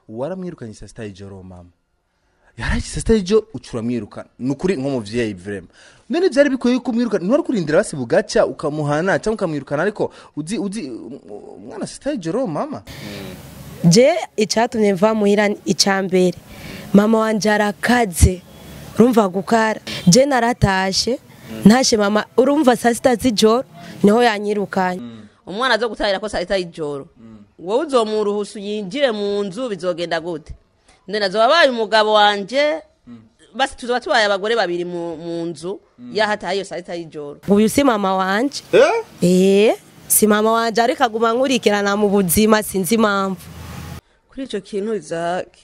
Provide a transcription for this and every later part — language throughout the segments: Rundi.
waramwirukanye saa sita y'ijoro mama yaraje saa sita y'ijoro uca uramwirukana ni ukuri nk'umuvyeyi vrema none vyari bikwiye yuko umwirukana ntiwari kurindira basi bugaca ukamuhana cyangwa ukamwirukana ariko uzi uzi umwana saa sita y'ijoro mama je icyatumye mva muhira icya mbere mama wanje arakaze urumva gukara je naratashe ntashe mama urumva saa sita z'ijoro niho yanyirukanye umwana azo gutahira ko saa sita y'ijoro wowe uzomuruhusa yinjire mu nzu bizogenda gute nde nazo wabaye umugabo wanje basi tuzoba tubaye abagore babiri mu mu nzu yahataye iyo saa sita y'ijoro uyu si mama wanje eh si mama wanje ariko aguma nkurikirana mu buzima sinzi impamvu kuri icyo kintu izake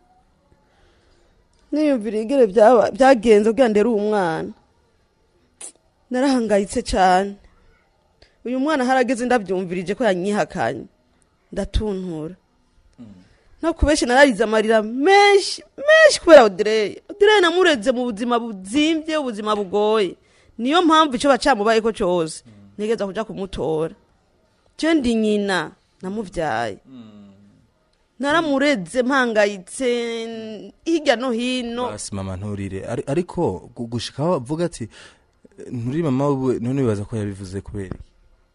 niyumvira igere byaba- byagenze kugira ndere uwo mwana narahangayitse cyane uyu mwana harageze ndabyumvirije ko yanyihakanye ndatuntura no kubenshi nararize amarira menshi menshi kubera odireye odireye namureze mu buzima buzimbye ubuzima bugoye niyo mpamvu icyo bacamubaye ko cyose ntegeza kuja kumutora je ndi nyina namuvyaye naramureze mpangayitse hirya no hino basi mama nturire Ari- ariko gu- gushika aho avuga ati nturi mama we none wibaza ko yabivuze kubera iki?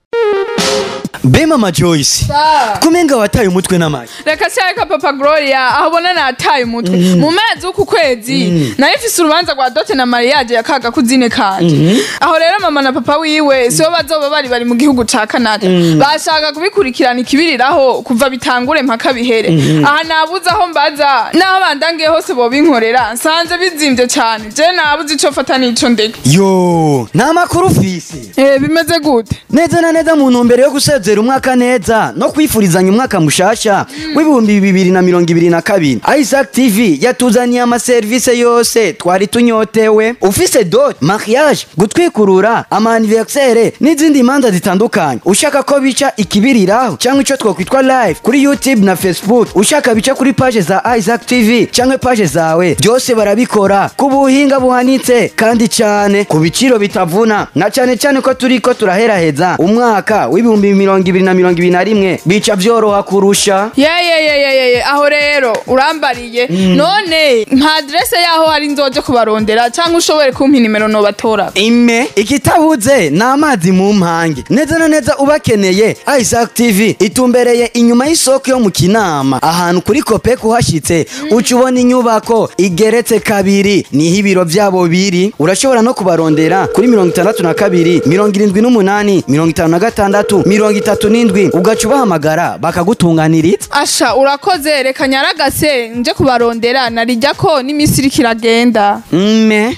be mama joyce kumenga wataye umutwe n'amayi reka cyareka papa gloria aho ubona nataye umutwe mu mezi w'uku kwezi nayo ifise urubanza rwa dote na mariage ya kaga kuzine kanje aho rero mama na papa wiwe sibo bazoba bari bari mu gihugu ca canada bashaka kubikurikirana ikibiriraho kuva bitangure mpaka bihere aha nabuze aho mbaza n'aho bandangiye hose bobinkorera nsanze bizimvye cane je nabuze ico fata n'ico ndeka yo nta makuru ufise Eh, bimeze gute neza na neza mu ntumbero yo gusezera umwaka neza no kwifurizanya umwaka mushasha w'ibihumbi bibiri na mirongo ibiri na kabiri isaac tv yatuzaniye amaserivisi yose twari tunyotewe ufise dot mariage gutwikurura amaniversere n'izindi manza zitandukanye ushaka ko bica ikibiriraho cyangwa icyo twakwitwa live kuri youtube na facebook ushaka bica kuri paje za isaac tv cyangwa paje zawe byose barabikora ku buhinga buhanitse kandi cyane ku biciro bitavuna na cyane cyane ko turi ko turaheraheza umwaka w'ibihumbi mirongo ibiri na mirongo ibiri na rimwe bica byoroha kurusha yeyeyeyeyeye aho rero urambariye none nka aderese yaho hari nzoje kubarondera cyangwa ushobore kumpa inimero nobatora ime ikitabuze ni amazi mu mpange neza na neza ubakeneye isaac tv itumbereye inyuma y'isoko yo mu kinama ahantu kuri kope kuhashyitse uca ubona inyubako igeretse kabiri niho ibiro byabo biri urashobora no kubarondera kuri mirongo itandatu na kabiri mirongo irindwi n'umunani mirongo itanu na gatandatu mirongo itatu n'indwi ugaca ubahamagara bakagutunganiriza asha urakoze reka nyaragase nje kubarondera narijya ko n'iminsi iriko iragenda mme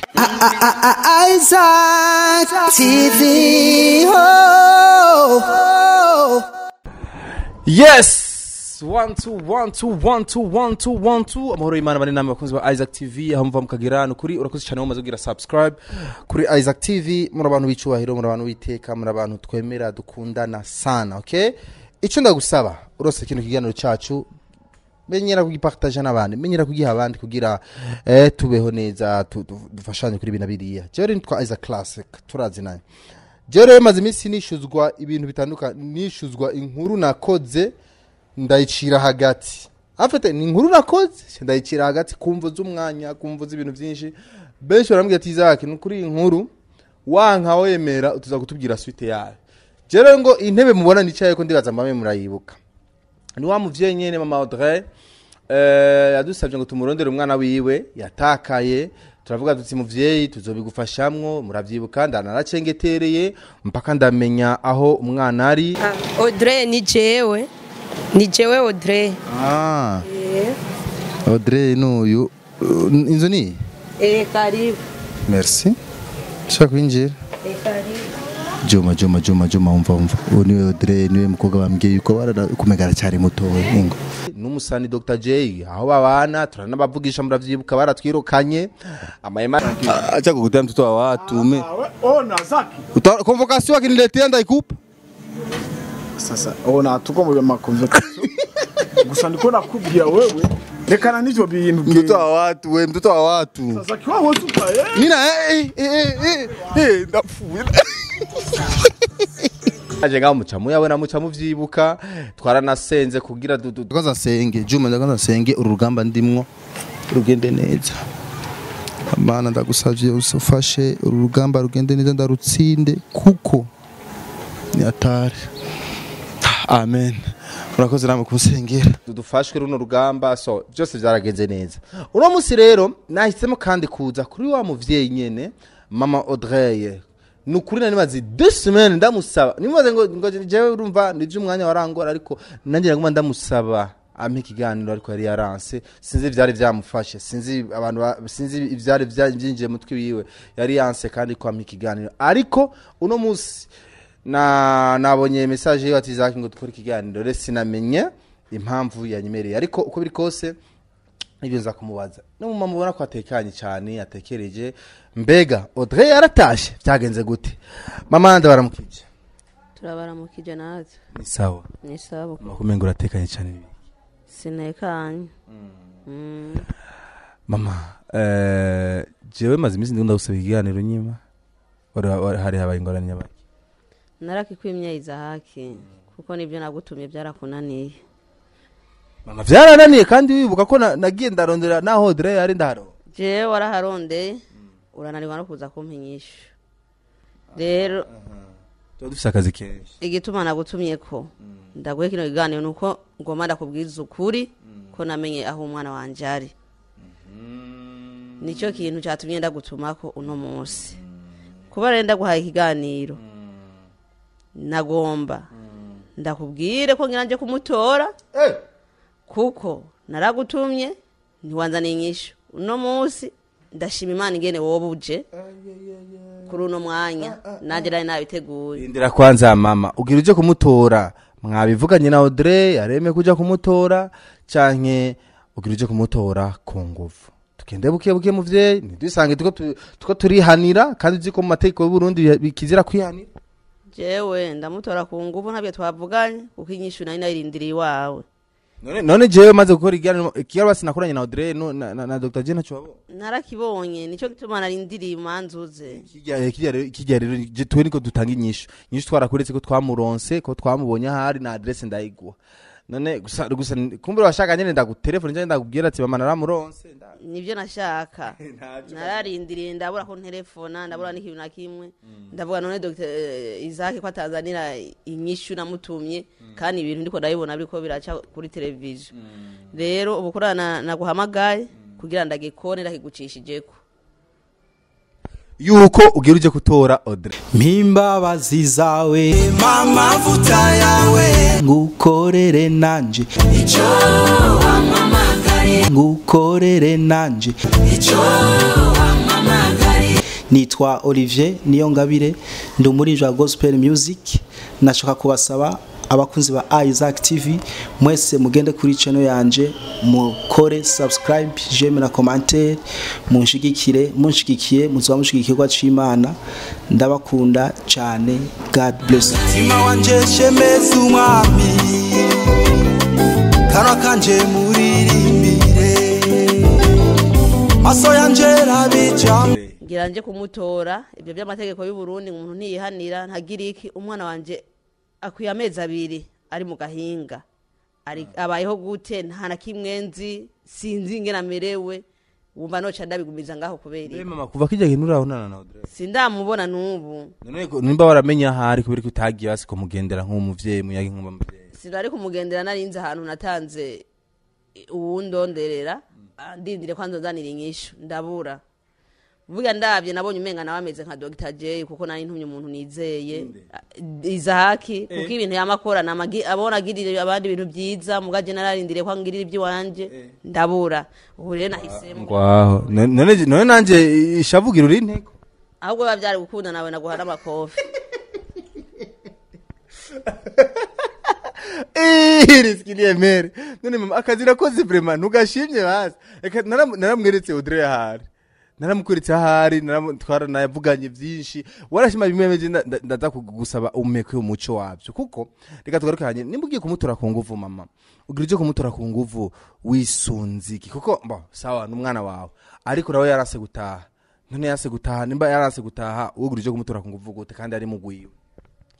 Isaac TV. Oh, oh. yes one two one two one two one two one two amahoro y'imana bari namwe bakunzi ba isaac tv aho muva mukagira ni ukuri urakoze cyane mumaze kugira subscribe kuri isaac tv muri abantu b'icyubahiro muri abantu b'iteka muri abantu twemera dukundana sana okay icyo ndagusaba urose kino kiganiro cyacu menyera kugipartaje n'abandi menyera kugiha abandi kugira eh, tubeho neza tu- tu- dufashanye kuri bina biriya jewe rero nitwa isaac classic turazinanye jewe rero maze iminsi nishuzwa ibintu bitandukanye nishuzwa inkuru nakoze ndayicira hagati afite ni inkuru nakoze ndayicira hagati kumva z'umwanya kumva z'ibintu byinshi benshi barambwira ati izaki ni ukuri iyi nkuru wanka wemera tuza kutubwira suite yayo jewe rero ngo intebe mubona nicaye ko ndibaza mbame murayibuka ni wa muvyeyi nyene mama Audrey eh, yadusabye ngo tumurondere umwana wiwe yatakaye turavuga tuti muvyeyi tuzobigufashamwo muravyibuka ndanaracengetereye mpaka ndamenya aho umwana ari Audrey ni jewe ni jewe Audrey ah. Audrey nuyu inzu ni eh karibu merci shaka kwinjira eh karibu juma juma juma juma umva umva uwo niwe Audrey niwe mukobwa bambwiye yuko barara kumegara cyari mutowe ingo n'umusani Dr J aho babana turanabavugisha muravyibuka baratwirukanye amayema acha kukutea mtoto wa watu ume Ona Zaki. Uta- convocation akiniletea ndaikupa Sasa ona tuko mu makonversation. Gusa ndiko nakubwira wewe rekana n'ivyo bintu. mtoto wa watu we mtoto wa watu Sasa kiwa wote upaye. mina eh eh eh eh, eh ndapfuye aje ngaho muca muyabona muca muvyibuka twaranasenze kugira du- du- ndagaza nsenge juma ndagaza nsenge uru rugamba ndimwo rugende neza mana ndagusavye ufashe uru rugamba rugende neza ndarutsinde kuko ni atari amen urakoze namwe kunsengera dufashwe runo rugamba so byose byaragenze neza uno munsi rero nahisemo kandi kuza kuri wa muvyeyi nyene mama audrey ni ukuri nari maze deux semaines ndamusaba nimaze ngo ngo jewe urumva nije umwanya warangora ariko nanjye naguma ndamusaba ampa ikiganiro ariko yari yaranse sinzi ivyari vyamufashe sinzi abantu ba- sinzi ivyari vya- vyinjiye mu mutwe wiwe yari yanse kandi ko ampa ikiganiro ariko uno munsi na nabonye message yiwe ati Zaki ngo dukore ikiganiro rero sinamenye impamvu yanyemereye ariko uko biri kose ibyo nza kumubaza no mu mama ubona ko atekanye cyane atekereje mbega Audrey yaratashe byagenze gute mama nda baramukije turabaramukije natwe ni sawa ni sawa makumengo uratekanye cyane sinekanye Mm. mama eh jewe maze iminsi ndikunda gusaba ikiganiro nyima wari wari- hari habaye ingorane nyabaki narakikwimye izahaki kuko nibyo nagutumye byarakunaniye mama vyarananiye kandi wibuka ko na- nagiye ndarondera naho Audrey yari ndaharo jewe waraharondeye urananirwa no kuza kumpa inyishu rero tuba dufise akazi kenshi igituma nagutumye ko ndaguhe kino kiganiro ni uko ngomba ndakubwiza ukuri ko namenye aho umwana wanje ari nicyo kintu cyatumye ndagutumako uno munsi kuba rero ndaguhaye ikiganiro nagomba ndakubwire ko ngira nje kumutora kuko naragutumye ntiwanzaniye inyishu uno munsi ndashima imana ingene wowe uje kuri uno mwanya nanjye nari nabiteguye Indira kwanza mama ugira uje kumutora mwabivuganye na Audrey yareme kuja kumutora canke ugira uje kumutora ku nguvu tugende buke buke muvyeyi ntidusange tuko tu- tuko turihanira kandi uzi ko mu mategeko y'u Burundi bikizira kwihanira jewe ndamutora ku nguvu ntabyo twavuganye kuko inyishu nari nayirindiriye iwawe none none jewe maze gukora ikiganiro ikiganiro sinakoranye na Audrey no- na, na, na Dr. Jena Chwabo narakibonye nicyo gituma narindiriye imanzuze kijya kijya rero kijya rero je twe niko dutanga inyishu inyishu twarakuretse ko twamuronse ko twamubonye ahari na adresse ndayiguha none gusa gusa kumbura washaka nyene ndagutelefone cyangwa ndakubwira ati mama naramuronse nda- nibyo nashaka Ntavyo nararindiriye ndabura ko nterefona ndabura n'ikintu na kimwe ndavuga none dr izaki ko atazanira inyishu namutumye kandi ibintu ndiko ndabibona biriko biraca kuri televiziyo rero ubu kurana naguhamagaye kugira ndagikone ndakigucishijeko yuko ugira uje kutora Audrey mpimbabazi zawe amavuta yawe ngukorere nanje icyo wamamagare ngukorere nanje icyo wamamagare nitwa olivier niyongabire ndi umuririmbyi wa gospel music nashaka kubasaba abakunzi ba isaac tv mwese mugende kuri channel yanje mukore subscribe jeme na commentaire munshigikire munshigikiye muzoba mushigikirwa c'imana ndabakunda cyane god bless you. mutima wanje shemeza umwami kanwa kanje muririmbire maso yanje rabijamo ngira nje kumutora ibyo by'amategeko y'u Burundi umuntu ntiyihanira ntagira iki umwana wanje akwiye amezi abiri ari mu gahinga ari abayeho gute nta na kimwe nzi sinzi ingene amerewe wumva noca ndabigumiza ngaho kubera Eh iki mama kuva kijya kintu urabonana na Audrey sindamubona n'ubu none ko- nimba waramenya ahari kubera ko utagiye basi kumugendera nk'umuvyeyi muyagi nk'umuvyeyi sinari kumugendera narinze ahantu natanze uwundonderera ah, ndindire ko anzonzanira inyishu ndabura vuga ndabye nabonye umenga nawe ameze nka Dr. J kuko nari ntumye umuntu nizeye Ah, Izahaki kuko ibintu yamakorana amagi- abona agirira abandi ibintu byiza mugaje nararindiriye ko angirira iby'iwanje ndabura ubu rero nahisemo ngwaho none none- none nanje ishavugira uri inteko ahubwo biba byari gukunda nawe naguha n'amakofi riskiliye mere none mama akazi nakoze vraiment ntugashimye basi reka naram- naramweretse Audrey ahari naramukweretse ahari naramu- twaranayavuganye byinshi warashima bimwe meje nda- nda- ndaza kugusaba umeke umuco wabyo kuko reka tugaruke hanye nimba ugiye kumutora ku nguvu mama ugira uje kumutora ku nguvu wisunziki kuko mbo sawa n'umwana wawe ariko nawe yarase gutaha none yarase gutaha nimba yarase gutaha uwo ugira uje kumutora ku nguvu gute kandi ari mugwiwe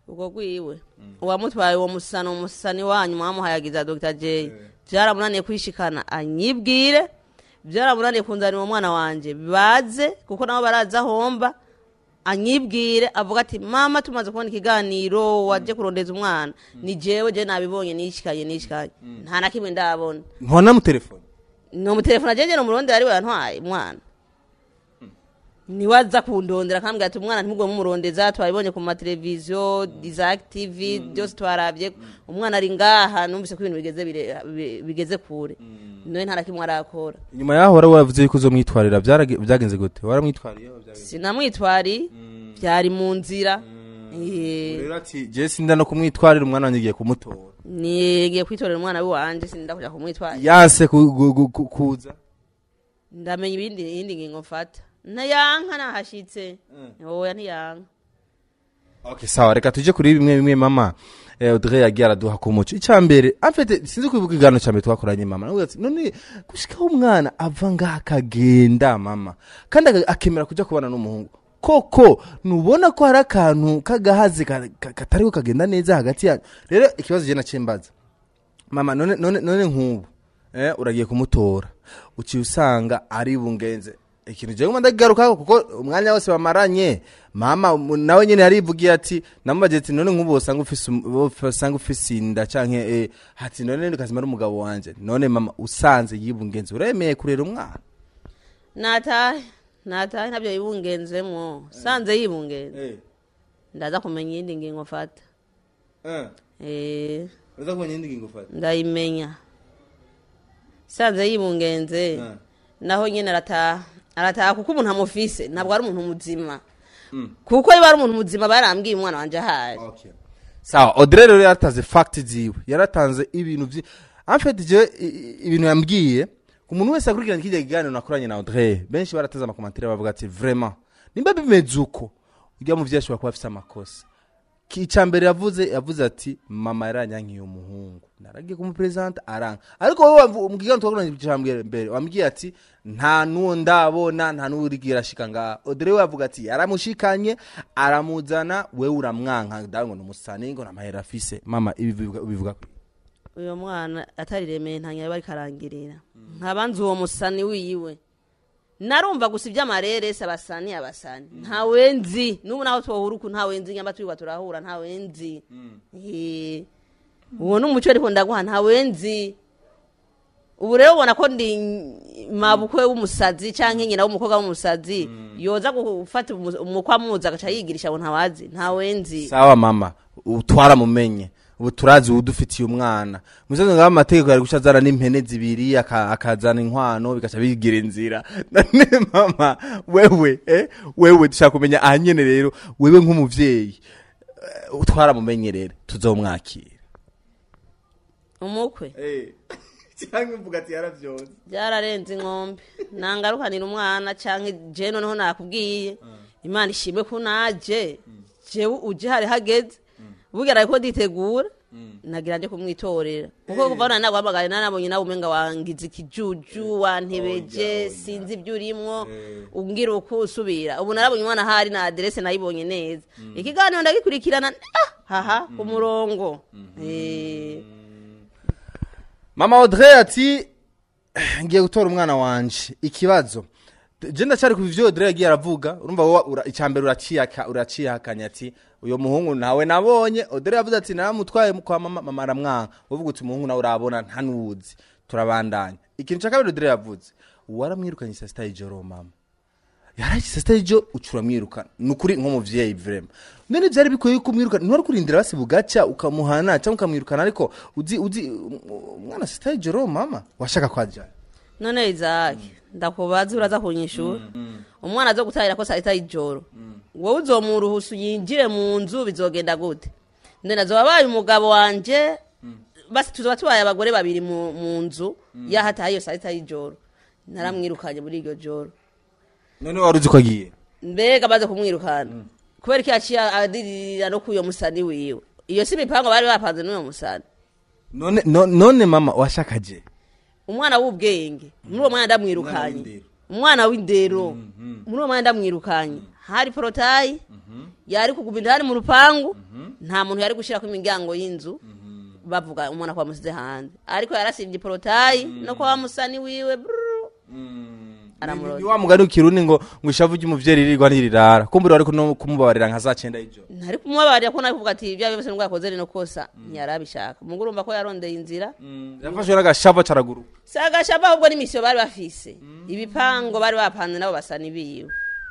ubwo rwiwe uwamutwaye uwo musano umusani wanyu mwamuhayagiza dr j byaramunaniye kwishikana anyibwire byaramunaniye kunzanira uwo mwana wanje baze kuko nabo baraza ahomba anyibwire avuga ati mama tumaze kubona ikiganiro waje kurondeza umwana ni jewe je nabibonye nishikanye nishikanye nta na kimwe ndabona ntona mu telefone ni umutelefone agengera umurondera ari we yantwaye umwana niwe aza kundondera akambwira ati umwana ntimugwe mumurondeza twabibonye ku mateleviziyo isaac tv byose twarabye umwana ari ngaha numvise ko ibintu bigeze bire- bi- bigeze kure niwe nta na kimwe arakora nyuma yaho wari wavuze yuko uzomwitwarira byarage- byagenze gute waramwitwariye sinamwitwari byari mu nzira Eh, rero ati je sinda no kumwitwarira umwana wanjye ngiye kumutora nigiye kwitorera umwana w'iwanje sinda kuja kumwitwara yanse ku- gu- gu- ku- kuza ndamenya ibindi iyindi ngingo mfata ntayanka nahashitse oya ntiyanka okay sawa reka tuje kuri bimwe bimwe mama eh, Audrey yagiye araduha ku muco icya mbere amfete sinzi kwibuka igano cya mbere twakoranye mama nawe ati none gushikaho umwana ava ngaha akagenda mama kandi aga- akemera kujya kubana n'umuhungu koko nubona ko hari akantu k'agahazi ka- ka- katariho kagenda neza hagati yanyu rero ikibazo je nacembaza mama none none none nk'ubu eh uragiye kumutora uciye usanga ari bungenze ikintu je nguma ndagigarukaho kuko umwanya wose bamaranye mama mu- nawe nyene yarivugiye ati namubaje ati none nk'ubu usanga ufise um- usanga ufise inda canke eh hati none ndikazima ari umugabo wanje none mama usanze yibungenze uremeye kurera umwana natahe natahe ntabyo yibungenzemwo sanze yibungenze ndaza kumenya iyindi ngingo mfata Eh, uza kubona indi ngingo ufata ndayimenya sanze yibungenze naho nyine arataha arataha kuko umuntu amufise ntabwo ari umuntu muzima kuko iyo ari umuntu muzima barambwiye umwana wanje ahari sawa Audrey rero yaratanze fact ziwe yaratanze ibintu vyi en fait je i- i- ibintu yambwiye umuntu wese akurikirana kijya kiganiro nakoranye na Audrey benshi barateze amakomantere bavuga ati vraiment nimba bimeze uko ujya mu vyashobora kuba afise amakosa icya mbere yavuze yavuze ati mama yaranyankiye umuhungu naragiye kumuperezanta aranga ariko wowe wamvu- mu kiganiro twakoranye icya mbere mbere wambwiye ati nta n'uwo ndabona nta n'uwo urigiye arashika ngaha Audrey we yavuga ati yaramushikanye aramuzana wewe uramwanka ndawe ngo numusani ngo namahera afise mama ibi bivuga- bivuga kuri uyu mwana atariremeye ntanya bari karangirira nkabanza uwo musani wiwe narumva gusa iby'amarere se abasani abasani ntawe nzi n'ubu naho twohura uku ntawe nzi nyamba twirirwa turahura ntawe nzi Eh, uwo ni umuco ariko ndaguha ntawe nzi ubu rero ubona ko ndi mabukwe w'umusazi cyangwa nyina w'umukobwa w'umusazi yoza gufata umu- umukwe amuzi agaca yigirisha ngo ntawazi ntawe nzi sawa mama twaramumenye ubu turazi udufitiye umwana musozi ngaho amategeko yari guca azana n'impene zibiri aka- akazana inkwano bigaca bigira inzira none mama wewe eh, wewe dushaka kumenya aha nyene rero wewe nk'umuvyeyi eh, twaramumenye rero tuzomwakira umukwe cyangwa mvuga ati yaravyose byararenze inkombe nangarukanira umwana cyangwa je noneho nakubwiye imana ishimwe ko naje jewe uje hari hageze bugeraye ko nditegura nagira nje kumwitorera kuko kuva none naguhamagaye nanabonye nawe umenga wangize ikijuju wantebeje sinzi ibyo urimwo umbwira uko usubira ubu narabonye umwana ahari na aderese nayibonye neza ikiganiro ndagikurikirana ah, haha ku murongo Eh. mama audrey ati ngiye gutora umwana wanje ikibazo je ndacyari ku bivyo audrey yagiye aravuga urumva wowe ura- icya mbere uraciyaka uraciyahakanya ati uyo muhungu nawe nabonye audrey yavuze ati naramutwaye kwa mama mama aramwanka uvuga uti umuhungu nawe urabona nta nuwuzi turabandanya ikintu cya kabiri audrey yavuze waramwirukanye saa sita y'ijoro mama yarashyize saa sita y'ijoro uca uramwirukana ni ukuri nk'umuvyeyi vrema none byari bikwiye yuko umwirukana ntiwari kurindira basi bugacya ukamuhana cyangwa ukamwirukana ariko uzi uzi umwana saa sita y'ijoro mama washaka kwajyana none izaki ndakubaza uraza kunyishura umwana aza gutahira ko saa sita y'ijoro wowe uzomuruhusa yinjire mu nzu bizogenda gute none azoba abaye umugabo wanje basi tuzoba tubaye abagore babiri mu mu nzu yahataye iyo saa sita y'ijoro naramwirukanye muri iryo joro none wari uzi ko agiye mbega amaze kumwirukana kubera ko yaciye adirira no kuyo musani wiwe iyo si imipango bari bapanze n'uyo musani none no- none mama washakaje umwana w'ubwenge muri uwo mwana ndamwirukanye umwana w'indero muri uwo mwana ndamwirukanye hari porotayi yari kuguma indani mu rupangu nta muntu yari gushyira ku imiryango y'inzu bavuga umuntu akaba amusize hanze ariko yarasibye porotayi no kuba musani wiwe brrr, aramurota ni wa mugani w'ikirundi ngo ngo ishavu ry'umuvyeyi ririrwa ntirirara kumbura wari no kumubabarira nka za cenda y'ijoro ntari kumubabarira ko nawe kuvuga ati ibyo byose nubwo yakoze rino kosa ntiyarabishaka mugo urumva ko yarondeye inzira yafashwe n'agashavu acaraguru si agashaba ahubwo n'imisiyo bari bafise ibipango bari bapanze nabo basa n'ibiwe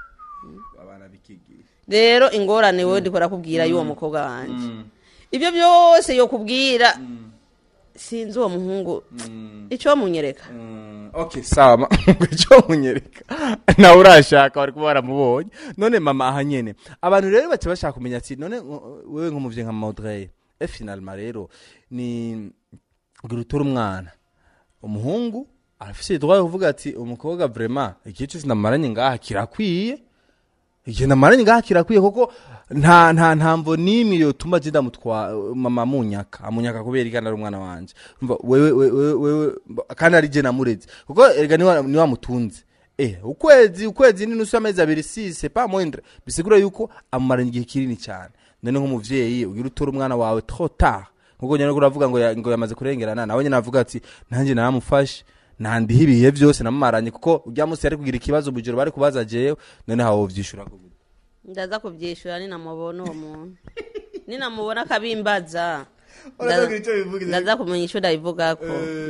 rero ingorane wowe ndikora kubwira y'uwo mukobwa wanjye ibyo byose yo kubwira sinzi uwo muhungu icyo munyereka okay sawa ma- icyo munyereka nawe urashaka bari kuba baramubonye none mama aha nyene abantu rero baca bashaka kumenya ati none ngo- wewe nk'umuvyeyi nka maudrey e finalement rero ni kugira utora umwana umuhungu arafise droit yo kuvuga ati umukobwa vraiment igihe cyose namaranye ngaha kirakwiye igihe namaranye ngaha kirakwiye kuko nta nta ntamvo n'imwe yotuma je ndamutwa mama munyaka amunyaka kubera igana ari umwana wanje umva wewe wewe wewe kandi ari je namureze kuko erega ni wa- ni wamutunze eh ukwezi ukwezi ni nusu amezi abiri si c'est pas moindre bisigura yuko amumaranye igihe kinini cyane none nk'umuvyeyi ugira utora umwana wawe trop tard nkuko nyene uravuga ngo ya- ngo yamaze kurengerana nawe nyene avuga ati nanjye naramufashe nandiho ibihe byose namumaranye kuko ujya munsi yari kugira ikibazo mu ijoro bari kubaza jewe none hawo vyishura ko gute ndaza kubyishyura ninamubona uwo muntu ninamubona akabimbaza Uraza kugira icyo bivuga, ndaza kumenya icyo ndabivugako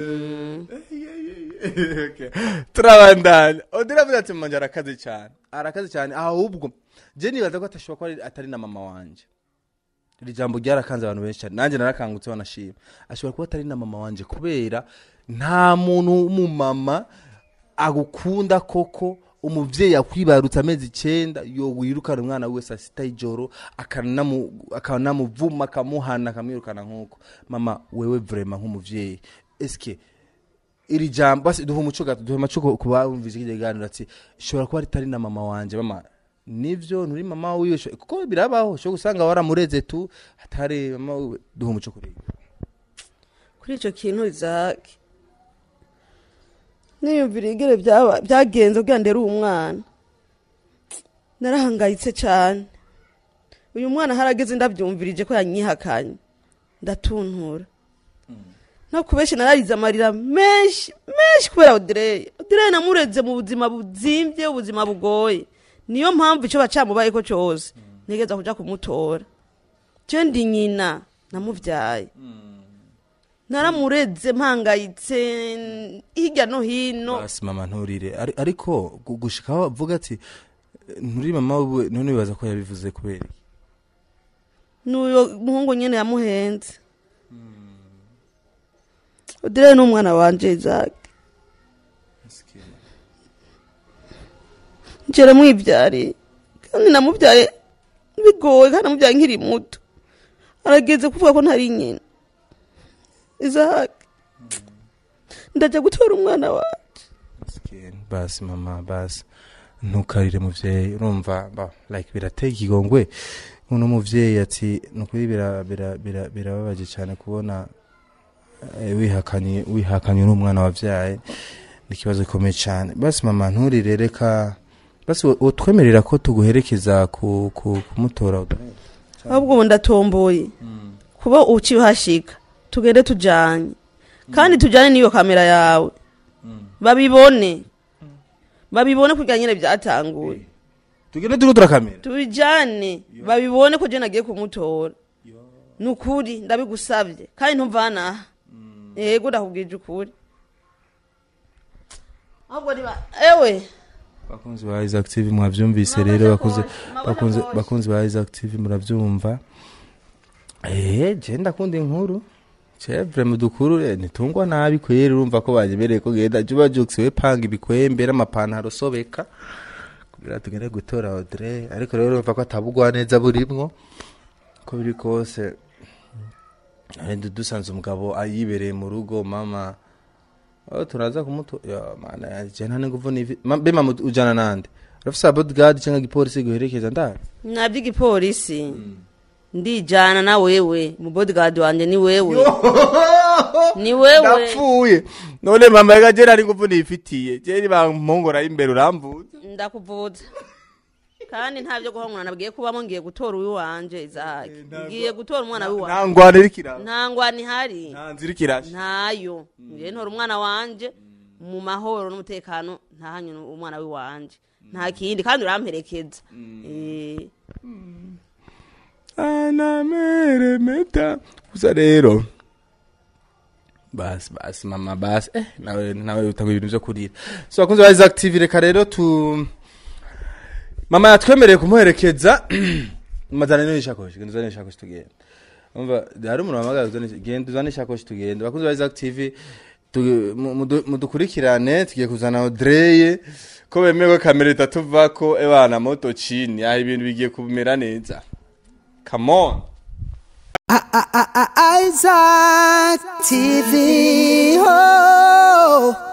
Okay. turabandanya odira avuga ati manje arakaze cyane arakaze cyane ahubwo je nibaza ko atashobora kuba ari- atari na mama wanje iri jambo ryarakanze abantu benshi cyane nanjye narakangutse wanashima ashobora kuba atari na mama wanje kubera nta muntu w'umumama agukunda koko umuvyeyi akwibarutse amezi icenda yo wirukana umwana wiwe saa sita y'ijoro akanamu- akanamuvuma akamuhana akamwirukana nk'uko mama wewe vrema nk'umuvyeyi eske iri jambo basi duha umuco gato duha umuco ku- ku bumvise iki kiganiro ati ishobora kuba ritari na mama wanje mama nivyo nturi mama wiwe sho- kuko birabaho ushobora gusanga waramureze tu atari mama wiwe duha umuco kuri ibi. kuri icyo kintu izake niyumvira igere byaba- byagenze kugira ndere uwo mwana narahangayitse cyane uyu mwana harageze ndabyumvirije ko yanyihakanye ndatuntura no kubenshi nararize amarira menshi menshi kubera odireye odireye namureze mu buzima buzimbye ubuzima bugoye niyo mpamvu icyo bacamubaye ko cyose ntegeza kuja kumutora je ndi nyina namuvyaye naramureze mpangayitse hirya no hino basi mama nturire Ari- ariko gu- gushika aho avuga ati nturi mama wiwe none wibaza ko yabivuze kubera iki? n'uyo muhungu nyine yamuhenze odire ni umwana wanje izake njere mwibyariye kandi namubyaye bigoye kandi namubyaye nkiri muto arageze kuvuga ko ntari nyina izake ndajya gutora umwana wawe Miskin, basi mama basi ntukarire muvyeyi urumva ba like birateye ikigongwe uno muvyeyi ati nukuri bira- bira- bira- birababaje cyane kubona eh, wihakanye wihakanye n'umwana wavyaye ni ikibazo gikomeye cyane basi mama nturire reka basi wo- wotwemerera ko tuguherekeza ku, ku, kumutora ahubwo ubu ndatomboye kuba ukihashika tugende tujyanye kandi tujyane n'iyo kamera yawe babibone babibone kugira nyine byatanguye tugende turiho turakamera tubijyane babibone ko jena agiye kumutora ni ukuri ndabigusabye kandi ntumvanaha yego ndakubwije ukuri ahubwo niba ewe bakunzi ba Isaac TV mwavyumvise rero bakunze bakunze bakunzi ba Isaac TV muravyumva eh je ndakunda inkuru chevre mudukuru re nitungwa nabi kwera urumva ko banyemereye ko genda juba jukse we panga ibikwembe n'amapantaro sobeka kugira tugende gutora Audrey ariko rero urumva ko atabugwa neza burimwo ko biri kose eh, dusanze umugabo ayibereye mu rugo mama Oh, turaza kumuto ya mana yaje nta nguvu nivi Ma- be mama ujana nande urafise bodyguard cyangwa igipolisi guherekeza ndari nabyo igipolisi ndijyana na wewe mu bodyguard wanjye ni wewe ni wewe ndapfuye none mama yaga je nari nguvu nifitiye je ni bampongora imbere uramvuze ndakuvuza kandi nta byo guhongana nabwiye kubamo ngiye gutora uwiwanje izahake ngiye gutora umwana nta w'iwanje ngwane iriko iraba nta ngwani ihari nta nzira iriko irasha ntayo ngiye ntora umwana wanje mu mahoro n'umutekano ntahanye umwana w'iwanje nta kindi kandi uramperekeza Eh, anameremeta gusa rero basi basi mama basi eh nawe nawe utanga ibintu byo kurira so bakunze ba Isaac TV reka rero tu mama yatwemereye kumuherekeza mazana nini shakoshi genda uzane shakoshi tugenda umva hari umuntu wamagara uzane genda uzane shakoshi tugenda bakunze ba Isaac TV tu- mu- mudu- mudukurikirane tugiye kuzana Audrey ko bemewe ko kamera itatuvako ebana moto chini aho ibintu bigiye kumera neza come on Isaac TV. Oh.